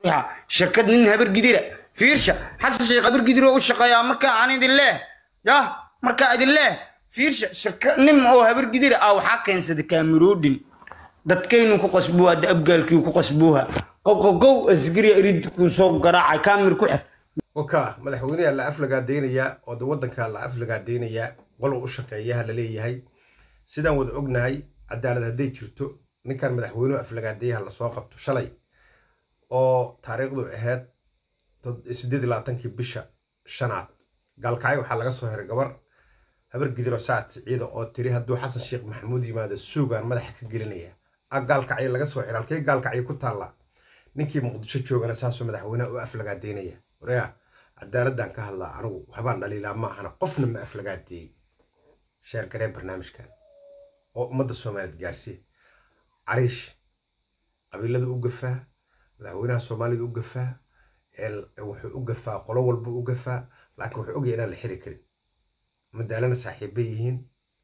shirkad nin habar gidira fiirsha xasan sheekh habar gidir oo u shaqeeyaa marka aan idin leeh yah markaa idin leeh fiirsha shirkad nin oo habar gidira ah waxaa keensaday kaamiroodhin dadkaynu ku qasbuuha abgaalkii ku qasbuuha qoqogow asgariya irid kuu soo garaacay kaamir ku xir waka madaxweyneha la aflagaadeynayaa oo de waddanka la aflagaadeynayaa qolow u shaqeeyaha la leeyahay sidaan wada ognahay cadaalad hadday jirto ninkan madaxweynuhu aflagaadeeyaha lasoo qabto shalay oo taariikhdu ahayd siddeed iyo labaatankii bisha shanaad gaalkacyo waxaa laga soo hiray gabar habar gidiro sacad siciida oo tiri hadduu xasan sheekh maxamuud yimaado suugaan madaxa ka gelinaya a gaalkacyo laga soo xiray halkee gaalkacyo ku taallaa ninkii muqdisho joogana saasuu madaxweynaha u aflagaadeynaya waryaa cadaaladdan ka hadlaa anigu waxbaan dhaliilaa ma ahana qofna ma aflagaadeeyey sheer garee barnaamijkan oo ummadda soomaaliyeed gaarsiiya cariish qabiilada u gafaa madaxweynaha soomaalida u gafaa wuxuu u gafaa qolo walba u gafaa laakiin wuxuu ogaya inaan la xiri karin madaalana saaxiiba yihiin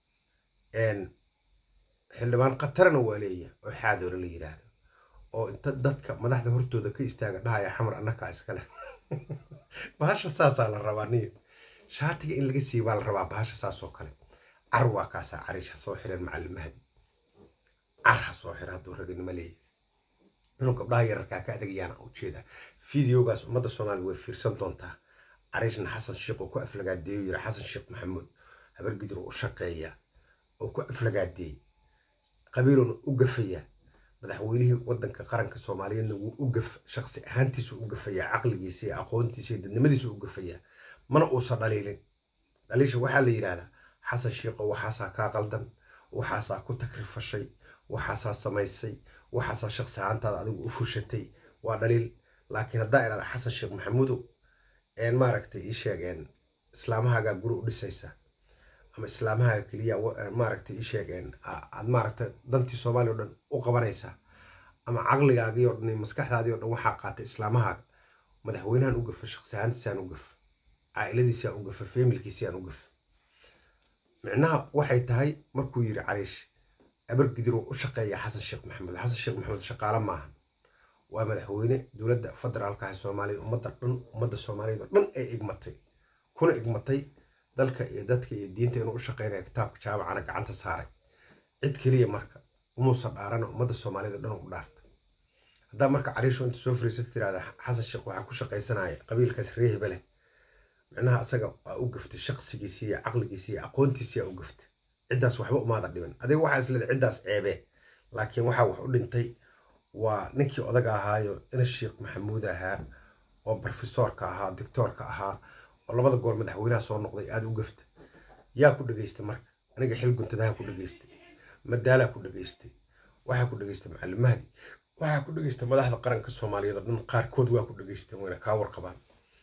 xildhibaan khatarana waa leeyahay oo xaadoona la yidhaahdo oo inta dadka madaxda hortooda ka istaaga dhahaya xamar annakaa iskale bahasha saasaa la rabaa niyo shaatiga in laga siiy baa la rabaa bahasha saas oo kale car waa kaasaa cariish ha soo xireen macallimahadi car ha soo xira hadduu raganimo leeyahay inuu gabdhaha yararkaa ka adagayaana ujeedaa fideogaas ummadda soomaalida way fiirsan doontaa cariishna xasan sheekh oo ku aflagaadeeyo yiri xasan sheekh maxamuud habar gidir oo u shaqeeya oo ku aflagaadeeyey qabiiluna u gafaya madaxweynihii waddanka qaranka soomaaliyeedna wuu u gaf shaqsi ahaantiisu u gafayaa caqligiisa iyo aqoontiisa iyo dadnimadiisu u gafayaa mana uusan dhaliilin dhaliisha waxaa la yidhaahdaa xasan sheekho waxaasaa kaa qaldan waxaasaa ku takrifashay waxaasaa samaysay waxaasaa shaqsi ahaantaada adigu u fushatay waa dhaliil laakiin haddaa idhahda xasan sheekh maxamuudow een maaragtay ii sheegeen islaamahaagaa guri u dhisaysa ama islaamahaaga keliya maaragtay ii sheegeen aad maaragtay dantii soomaaliya o dhan u qabanaysaa ama caqligaagii o dhan iyo maskaxdaadii o dhan waxaa qaatay islaamahaaga madaxweynahan u gafa shaqsi ahaantiisaan u gafa caa'iladiisaan u gafa feemilkiisiyaan u gafa micnaha waxay tahay markuu yidhi cariish abargidiruu u shaqeeya xasan sheekh maxamed xasan sheekh maxamed shaqaale maahan waa madaxweyne dowladda federaalka ah soomaaliya ummadda dhan ummadda soomaaliyeed oo dhan ay igmatay kuna igmatay dalka iyo dadka iyo diinta inuu u shaqeynaya kitaabka jaamacana gacanta saaray cid keliya marka umuusan dhaarana ummadda soomaaliyeed oo dhan u dhaartay haddaa marka cariisho inta soo fariisata tirahda xasan sheekh waxaa ku shaqaysanaya qabiilkaas ree hebele micnaha asaga waa u gaftay shaqsigiisii iyo caqligiisii iyo aqoontiisii aa u gaftay ciddaas waxba umaada dhiban adiga waxaa isleedahay ciddaas ceebee laakiin waxaa wax u dhintay waa ninkii odaga ahaayo ina sheekh maxamuud ahaa oo brofesoorka ahaa doctoorka ahaa oo labada goor madaxweynaha soo noqday aada u gafta yaa ku dhegaystay marka aniga xil guntadaha ku dhegaystay madaalaa ku dhegaystay waxaa ku dhegaystay macallimahdi waxaa ku dhegaystay madaxda qaranka soomaaliyeed oo dhan qaarkood waa ku dhegaysteen wayna kaa warqabaan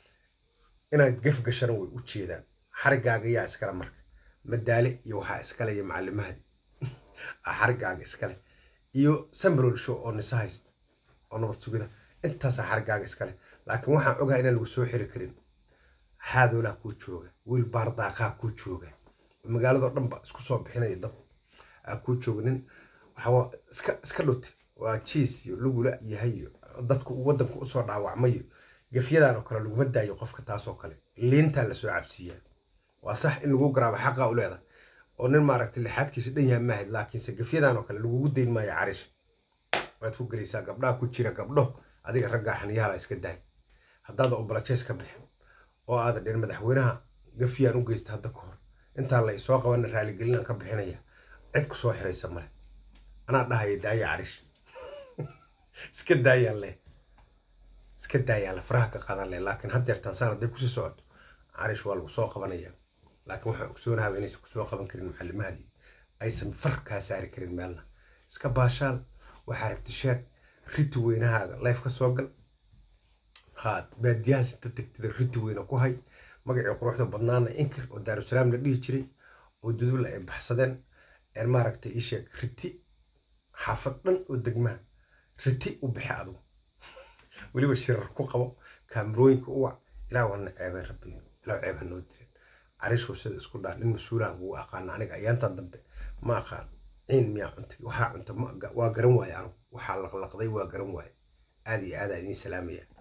inaad gaf gashana way u jeedaan xarigaaga yaa iskale marka madaale iyo waxaa iskale iyo macallimahdi xarigaaga iskale iyo sambrol show oo nisa haysta oo nabad sugida intaasaa xarigaaga iskale laakiin waxaan ogahay inaan lagu soo xiri karin xaadoolaa kuu jooga wiil baardaaqaa kuu jooga magaaladoo dhan ba isku soo bixinaya dad aa kuu jooga nin waxaa iska iska dhuti waa jiis iyo lugula yahay iyo dadku waddanka usoo dhaawacmayo gafyadan oo kale laguma daayo qofka taasoo kale liintaa lasoo cabsiiyaa waa sax in lagu garaabo xaqaa u leedahay oo nin maaragtay lixaadkiisa dhan yahay maahid laakiinse gafyadan oo kale lagugu dayn maayo cariish waad ku gelaysaa gabdhaha ku jira gabdho adiga raggaa xaniyahala iska daay haddaada obolajees ka bixin oo aada dhin madaxweynaha gafyaan u geysta hadda ka hor intaan la isoo qabana raaligelinaan ka bixinaya cid ku soo xiraysa male anaa dhahaya daaya cariish iska daayaan leh iska daayaan le faraha ka qaadan leh laakiin haddeertaan saan hadday kusii socoto cariish waa lagu soo qabanaya laakiin waxaa ogsoonaaba inaysan kusoo qaban karin macallimahadii aysan far kaa saari karin meelna iska baashaal waxaa rabti sheeg riti weynahaaga layf ka soo gal haa baadiyahaas inta tegtida riti weyna ku hay magacii quruxda badnaana inkir oo daarusalaam la dhihi jiray oo dudubla ay baxsadeen een maaragtay ii sheeg riti xaafad dhan oo degmaha riti u bixi adugu weliba shirar ku qabo kaamirooyinka u wac ilaa waana ceebay rabbi ilaa ceeb ha noo dirin cariishuu sida isku dhaa nin mas-uulaan ugu aqaana aniga ayaantan dambe ma aqaan ciin miyaa cuntay waxaa cunta waa garan waaye anigu waxaa laqlaqday waa garan waaye aada iyo aada idiin salaamaya